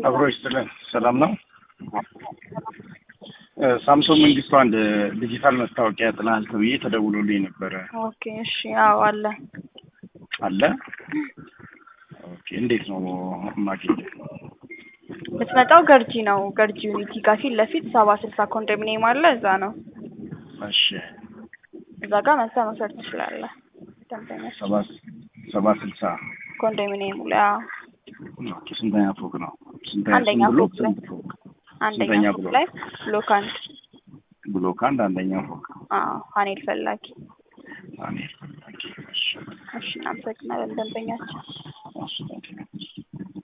አብሮች ስለ ሰላም ነው። ሳምሶን መንግስቱ አንድ ዲጂታል መታወቂያ ጥናል ተብዬ ተደውሎልኝ ነበረ። ኦኬ እሺ፣ አዎ አለ። አለ ኦኬ። እንዴት ነው ማግኘት? የምትመጣው ገርጂ ነው። ገርጂ ዩኒቲ ጋር ፊት ለፊት ሰባ ስልሳ ኮንዶሚኒየም አለ። እዛ ነው። እሺ እዛ ጋር መጥተህ መውሰድ ትችላለህ። ደንበኛ ሰባ ሰባ ስልሳ ኮንዶሚኒየሙ ላይ አዎ። ኦኬ። ስንተኛ ፎቅ ነው? ስንተኛ አንደኛ ስንት ብሎክ? ፎቅ ላይ። ስንት ፎቅ? አንደኛ ስንተኛ ፎቅ ብሎክ? ላይ ብሎክ አንድ ብሎክ አንድ አንደኛ ፎቅ። አዎ ፓኔል ፈላጊ። እኔ ፈላጊ። እሺ እሺ እናመሰግናለን ደንበኛችን። እሺ